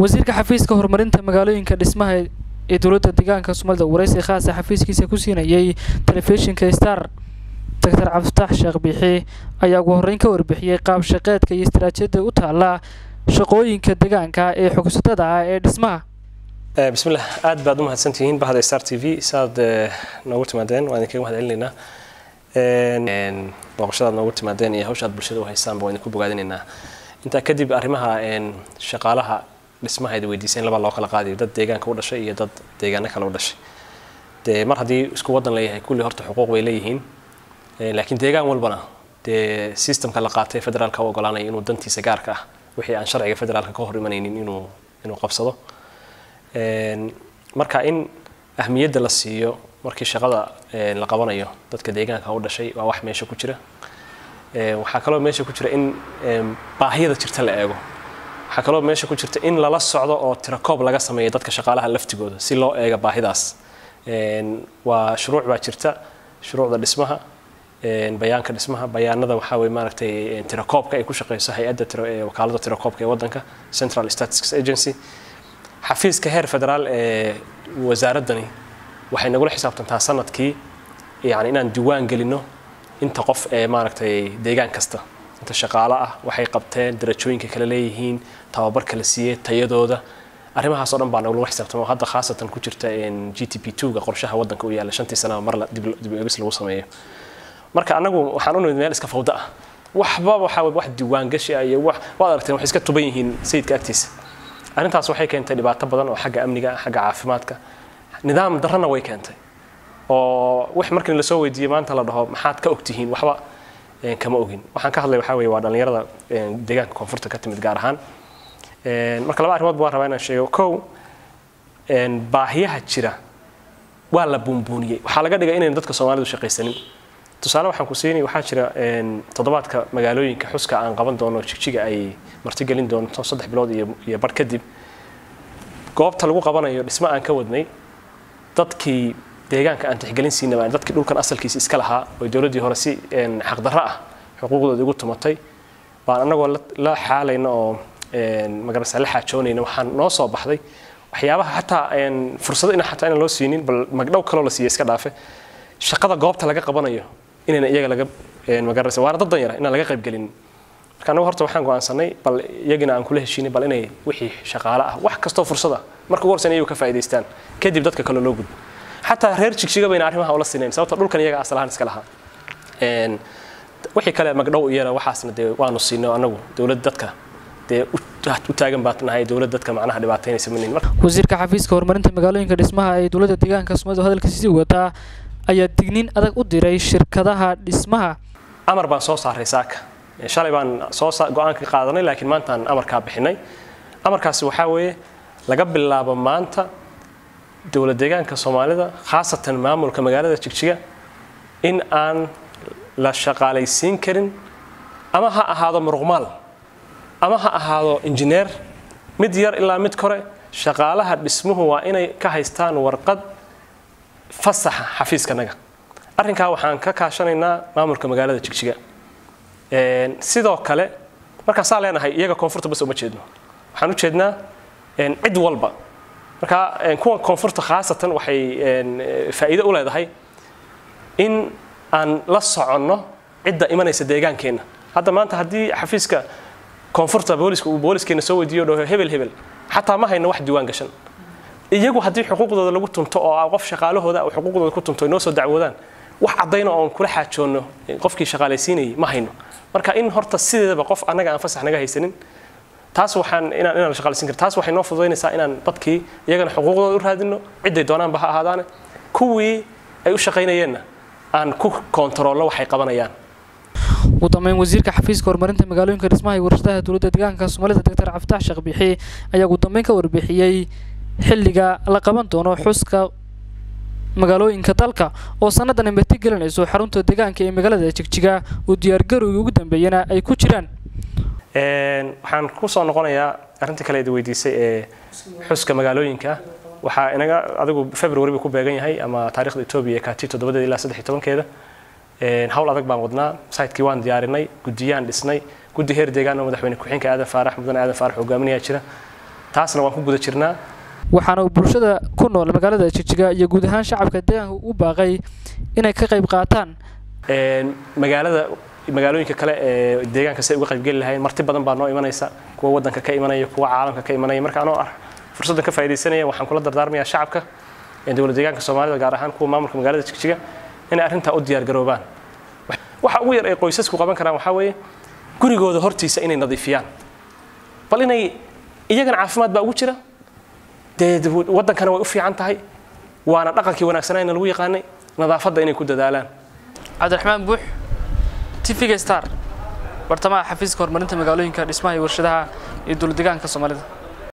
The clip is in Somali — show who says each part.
Speaker 1: wasiirka xafiiska horumarinta magaalooyinka dhismaha ee dowladda deegaanka soomaalida wareysi khaasa xafiiskiisa ku siinayay telefishinka star doctor cabdifatax sheekh biixi ayaa ugu horreyn ka warbixiyey qaab shaqeedka iyo istaraatiijiyada u taala shaqooyinka deegaanka ee xogsatada ah ee dhismaha
Speaker 2: bismillah aad baad u mahadsantihiin bahda star t v saad noogu timaadeen waan idinkaga mahad celinaynaa booqashadaad noogu timaadeen iyo hawshaad bulshada u haysaanba waan idinku bogaadinaynaa intaa kadib arrimaha shaqaalaha dhismaha id weydiiseen laba loo kala qaadayo dad deegaanka u dhashay iyo dad deegaano kale u dhashay dee mar haddii isku wadan leeyahay kulli horta xuquuq bay leeyihiin laakiin deegaan walbana dee systemka la qaatay federaalka u ogolaanaya inuu dantiisa gaarka ah wixii aan sharciga federaalka ka hor imanaynin inuu inuu qabsado marka in ahmiyadda la siiyo markii shaqada la qabanayo dadka deegaanka u dhashay waa wax meesha ku jira waxaa kaloo meesha ku jira in baahiyada jirta la eego waxaa kaloo meesha ku jirta in lala socdo oo tirakoob laga sameeyo dadka shaqaalaha laftigooda si loo eega baahidaas waa shuruuc baa jirta shuruucda dhismaha bayaanka dhismaha bayaanada waxaa weye maaragtay tirakoobka ay ku shaqeyso hay-adda wakaalada tirakoobka ee waddanka central statistics agency xafiiska heer federaal ee wasaaraddani waxay nagula xisaabtantaa sanadkii yani inaan diiwaan gelino inta qof ee maaragtay deegaan kasta inta shaqaalo ah waxay qabteen darajooyinka kala leeyihiin tababarka la siiyey tayadooda arrimahaas oo dhan baa nagula xisaabtama hadda khaasatan ku jirta g t p two ga qorshaha waddanka u yaalla shantii sanaba mar dib eegis lagu sameeyo marka anagu waxaan u nimid meel iska fawda ah waxba waxaa wax diiwaangashi ah iyo wax waad aragteen waxay iska tuban yihiin sayidka agtiisa arrintaas waxay keentay dhibaato badan oo xagga amniga xagga caafimaadka nidaam darrana way keentay oo wax markii lasoo weydiiyey maanta la dhaho maxaad ka ogtihiin waxba kama ogin waxaan ka hadlay waxaa weeye waa dhallinyarada deegaanka koonfurta ka timid gaar ahaan marka laba arrimood baan rabaa inaan sheego kow baahiyaha jira waa la buunbuuniyey waxaa laga dhigay inaynu dadka soomaalidu shaqaysanin tusaale waxaan ku siinay waxaa jira toddobaadka magaalooyinka xuska aan qaban doono jigjiga ay martigelin doonto saddex bilood iyo bar kadib goobta lagu qabanayo dhismo aan ka wadnay dadkii deegaanka aan tixgelin siinaba dadkii dhulkan asalkiisa iska lahaa oo dowladdii hore si xaqdarro ah xuquuqdooda igu tumatay baan annagoo la xaalayna oo magarasa la xaajoonayna waxaan noo soo baxday waxyaabaha xataa fursado ina xataa inaan loo siinin bal magdhow kaloo la siiya iska dhaafe shaqada goobta laga qabanayo inayna iyaga laga magarasa waana dad danyara inaan laga qaybgelin marka annagu horta waxaan go'aansanay bal iyagina aan kula heshiinay bal inay wixii shaqaale ah wax kastoo fursada marka ugu horsan iyagu ka faa'iidaystaan kadib dadka kale loo gudbo xataa reer jigjiga bayna arrimaha ula sinayn sababta dhulkan iyaga asalahaan iska lahaa wixii kale magdhow iyana waxaasna dee waanu siinay annagu dowlad dadka dee u taagan baa nahay dowlad dadka macnaha dhibaataynaysa manin
Speaker 1: wasiirka xafiiska horumarinta magaalooyinka dhismaha ee dowladda deegaanka soomaalida hadalkiisa sii wataa ayaa digniin adag u diray shirkadaha dhismaha
Speaker 2: amar baan soo saaray saaka shalay baan soo go-aanka qaadanay laakiin maantaan amarkaa bixinay amarkaasi waxaa weeye laga bilaabo maanta dowlad deegaanka soomaalida khaasatan maamulka magaalada jigjiga in aan la shaqaalaysiin karin ama ha ahaado muruqmaal ama ha ahaado injineer mid yar ilaa mid kore shaqaalaha dhismuhu waa inay ka haystaan warqad fasaxa xafiiskanaga arrinkaa waxaan ka kaashanaynaa maamulka magaalada jigjiga sidoo kale markaan saa leenahay iyaga koonfurta bas uma jeedno waxaan u jeednaa cid walba marka kuwa koonfurta khaasatan waxay faa'iido u leedahay in aan la soconno cidda imanaysa deegaankeenna hadda maanta haddii xafiiska koonfurta booliska uu booliskeenna soo weydiiyo dhaho hebel hebel xataa ma hayno wax diiwaan gashan iyagu haddii xuquuqdooda lagu tunto oo qof shaqaalahooda xuquuqdooda ku tunto inoo soo dacwoodaan wax caddayna oon kula xaajoonno qofkii shaqaalaysiinayay ma hayno marka in horta sideedaba qof annaga aan fasax naga haysanin taas waxaan inaan inaan shaqaalaysiin kar taas waxay noo fududaynaysaa inaan dadkii iyagana xuquuqdooda u raadino ciday doonaanba ha ahaadaane kuwii ay u shaqaynayeenna aan ku koontaroolno waxay qabanayaan
Speaker 1: ugu dambeyn wasiirka xafiiska horumarinta magaalooyinka dhismaha iyo warshadaha dowladda deegaanka soomaalida doctor cabdifatax sheekh biixi ayaa ugu dambeyn ka warbixiyey xilliga la qaban doono xuska magaalooyinka dalka oo sannadan ay martigelinayso xarunta deegaanka ee magaalada jigjiga uu diyaargarowgii ugu dambeeyana ay ku jiraan
Speaker 2: waxaan ku soo noqonayaa arrinta kale id weydiisay ee xuska magaalooyinka waxaa inaga adigu february buu ku beegan yahay ama taarikhda etoobiya kaati toddobadeeda ilaa saddex iyo tobankeeda hawl adag baan wadnaa saytkii waan diyaarinay guddiyaan dhisnay guddi heer deegaan oo madaxweyne ku-xigeenka aadan faarax mudane aadan faarax hogaaminayaa jira taasna waan ku guda jirnaa
Speaker 1: waxaana uu bulshada ku nool magaalada jigjiga iyo guud ahaan shacabka deegaanka u baaqay inay ka qayb qaataan
Speaker 2: magaalada magaalooyinka kale ee deegaanka si ay uga qaybgeli lahayn marti badan baa noo imanaysa kuwa waddanka ka imanaya kuwa caalamka ka imanaya marka anoo ah fursaddan ka faa'iidaysanaya waxaan kula dardaarmayaa shacabka dowlad deegaanka soomaalida gaar ahaan kuwa maamulka magaalada jigjiga inay arrintaa u diyaargaroobaan waxa ugu yar ay qoysasku qaban karaan waxaa weeye gurigooda hortiisa inay nadiifiyaan bal inay iyagana caafimaad baa ugu jira dee waddankana way u fiican tahay waana dhaqankii wanaagsanayna lagu yaqaanay nadaafadda inay ku dadaalaan
Speaker 1: cabdiraxmaan buux tv star bartamaha xafiiska horumarinta magaalooyinka dhismaha iyo warshadaha iyo dowlad deegaanka soomaalida